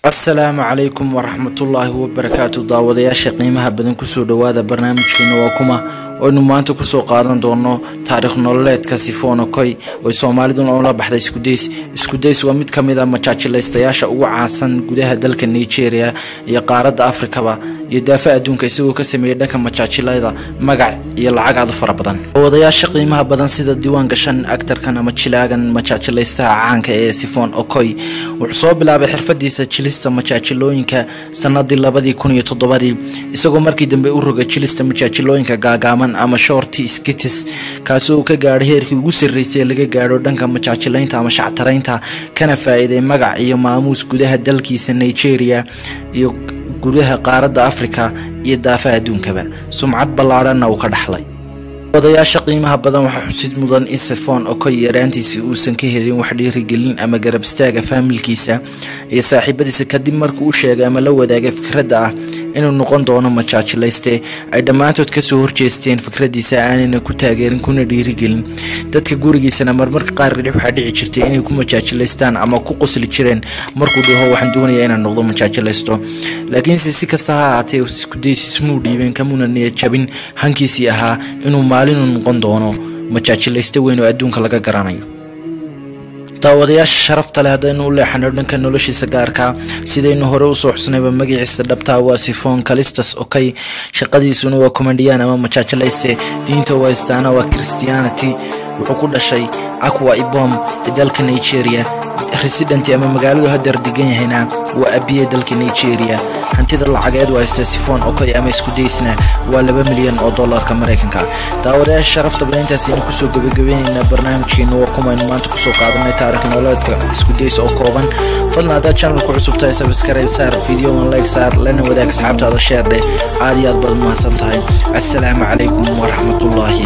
asalaamu calaykum waraxmatullaahi wabarakaatu daawadayaasha qiimaha badan kusoo dhowaada barnaamijkeena waa kuma oynu maanta kusoo qaadan doono taariikh nololeedka sifono koy oy soomaaliduna ula baxday iskudays iskudays waa mid ka mid a majaajilaystayaasha ugu caansan gudaha dalka nigeria iyo qaaradda afrikaba iyo daafa adduunka isagoo ka sameeyey dhanka majaajilayda magac iyo lacag aad u fara badan daawadayaasha qiimaha badan sida diiwaan gashan actarkan ama jilaagan majaajilaystaha caanka ee sifon okoy wuxuu soo bilaabay xirfadiisa jilista majaajilooyinka sanadii labadii kun iyo toddobadii isagoo markii dambe u rogay jilista majaajilooyinka gaagaaban ama shorti skitis kaasi uu ka gaadhay heerkii ugu sarreysay ee laga gaadho dhanka majaajilaynta ama shactaraynta kana faa-iiday magac iyo maamuus gudaha dalkiisa nigeria iyo gudaha qaaradda afrika iyo daafaha adduunkaba sumcad ballaadhanna uu ka dhaxlay odayaasha qiimaha badan waxaa xusid mudan in sifon okoy yaraantiisii uusan ka helin wax dhiirigelin ama garab istaaga faamilkiisa iyo saaxiibadiisa kadib markuu u sheegay ama la wadaagay fikradda ah inuu noqon doono majaajilayste ay dhammaantood kasoo horjeesteen fikradiisa aanayna ku taageerin kuna dhiirigelin dadka gurigiisana marmarka qaar waxaa dhici jirtay inay ku majaajilaystaan ama ku qosli jireen markuu dhaho waxaan doonaya inaan noqdo majaajilaysto laakiinse si kasta ha ahaatee iskudaysiismuu dhiibeen kamuna niyad jabin hankiisii ahaa inuu maalinu noqon doono majaajilayste weyn oo adduunka laga garanayo daawadayaasha sharafta leh haddaynu u leexano dhanka noloshiisa gaarka sidaynu hore usoo xusnayba magaciisa dhabtaa waa sifon calistas okey shaqadiisuna waa commandiyan ama majaajilayste diinta waa istaana waa christianity wuxuu ku dhashay aqua ibom ee dalka nigeria residenti ama magaaladu hadeer degan yahayna waa abiye dalka nigeria hantida lacageed waa haysta sifon okoy ama iskudaysna waa laba milyan oo dolarka maraykanka daawadayaasha sharafta badan intaasaynu kusoo gabagabeynayna barnaamijkeena waa kumaynu maanta kusoo qaadanay taarikh nololeedka iskudays oo kooban fadlan haddaad channelku cusub tahay sabskaraib saar videoan like saar lana wadaag asxaabtaada sheerdhe aad iyo aad baad mahadsan tahay assalaamu calaykum waraxmatullaahi